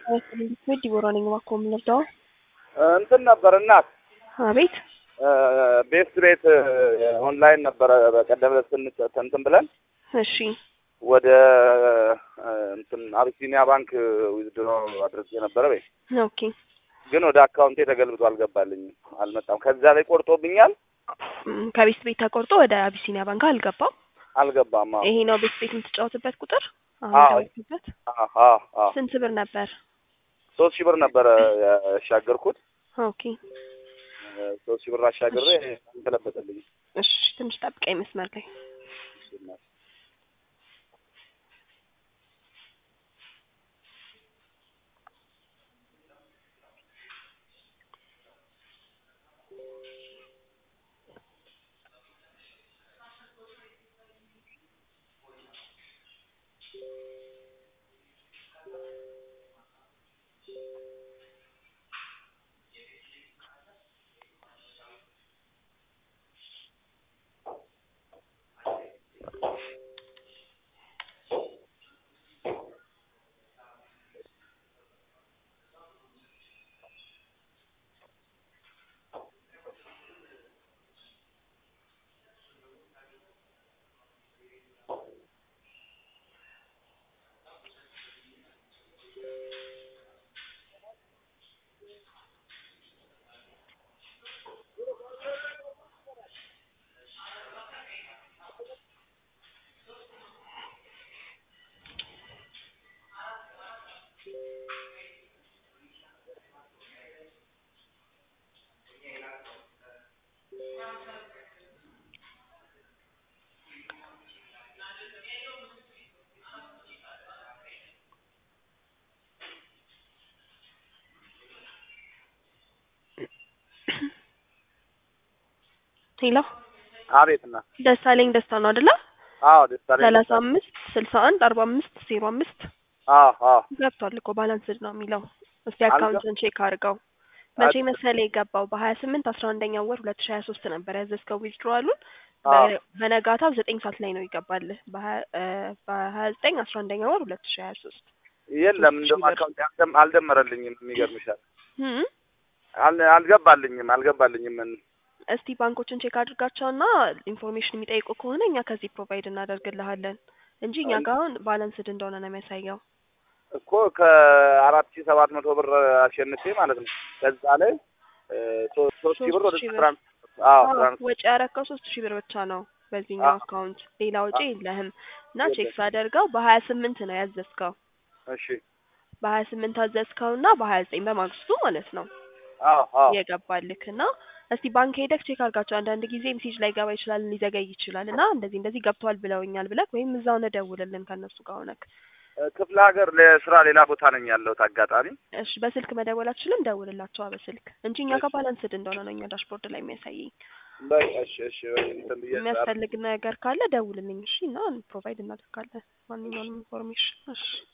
ቤት ዲቦራ ነኝ። እባክዎ ምን ልርዳዎ? እንትን ነበር እናት አቤት ቤት ቤት ኦንላይን ነበረ በቀደም ዕለት ስንጨ- እንትን ብለን እሺ ወደ እንትን አቢሲኒያ ባንክ ዊዝድሮ አድርጌ ነበረ በይ ኦኬ ግን ወደ አካውንቴ ተገልብጦ አልገባልኝም፣ አልመጣም። ከዛ ላይ ቆርጦብኛል፣ እም፣ ከቤት ቤት ተቆርጦ ወደ አቢሲኒያ ባንክ አልገባም። አልገባም። አዎ ይሄ ነው ቤት ቤት የምትጫወትበት ቁጥር አሁን አዎ። የደወልክበት? አዎ አዎ አዎ። ስንት ብር ነበር? ሶስት ሺህ ብር ነበረ ያሻገርኩት። ኦኬ ሶስት ሺህ ብር አሻግሬ ተለበጠልኝ። እሺ ትንሽ ጠብቀኝ መስመር ላይ ሄሎ አቤት እናት። ደሳለኝ ደስታ ነው አይደለ? አዎ ደስታ ላይ ሰላሳ አምስት ስልሳ አንድ አርባ አምስት ዜሮ አምስት አዎ አዎ ገብቷል እኮ ባላንስድ ነው የሚለው። እስቲ አልገ- አካውንትን ቼክ አድርገው። መቼ አል- መሰለ የገባው በሀያ ስምንት አስራ አንደኛው ወር ሁለት ሺ ሀያ ሶስት ነበር ያዘዝከው ዊዝድሮዋሉን አዎ በነጋታው ዘጠኝ ሰዓት ላይ ነው ይገባልህ በሀያ- እ በሀያ ዘጠኝ አስራ አንደኛው ወር ሁለት ሺ ሀያ ሶስት የለም ሶስት ሺህ እንደውም ብር። አካውንት አልደም- አልደመረልኝም። የሚገርምሻል እም፣ አል- አልገባልኝም አልገባልኝም። ምን እስቲ ባንኮችን ቼክ አድርጋቸውና ኢንፎርሜሽን የሚጠይቁ ከሆነ እኛ ከዚህ ፕሮቫይድ እናደርግልሃለን እንጂ እኛ ጋር አሁን ባላንስድ እንደሆነ ነው የሚያሳየው። እኮ ከአራት ሺህ ሰባት መቶ ብር አሸንፌ ማለት ነው። ከዛ ላይ እ ሶ- ሶስት ሺህ ብር ወደ ሶስት ሺህ ብር። ትራንስ አዎ አዎ፣ ትራንስ ወጪ ያረከው ሶስት ሺህ ብር ብቻ ነው በዚህኛው አዎ። አካውንት ሌላ ወጪ አዎ። የለህም። እና ቼክ የለም። ሳደርገው በሀያ ስምንት ነው ያዘዝከው እሺ በሀያ ስምንት አዘዝከው እና በሀያ ዘጠኝ በማግስቱ ማለት ነው አዎ አዎ የገባልክ እና እስቲ ባንክ ሄደክ ቼክ አድርጋቸው። አንዳንድ ጊዜ ሜሴጅ ላይ ገባ ይችላል ሊዘገይ ይችላል እና እንደዚህ እንደዚህ ገብቷል ብለውኛል ብለክ ወይም እዛው ነው ደውልልን ከእነሱ ጋር ሆነክ። እ ክፍለ ሀገር ለስራ ሌላ ቦታ ነኝ ያለሁት አጋጣሚ እሺ በስልክ መደወል አትችልም? ደውልላቸዋ በስልክ እንጂ እኛ ጋር ባላንስድ እንደሆነ ነው እኛ ዳሽቦርድ ላይ የሚያሳየኝ። በይ እሺ እሺ በይ እንትን ብዬ የሚያስፈልግ ነገር ካለ ደውልልኝ እሺ፣ እና ፕሮቫይድ እናደርጋለን ማንኛውንም ኢንፎርሜሽን እሺ።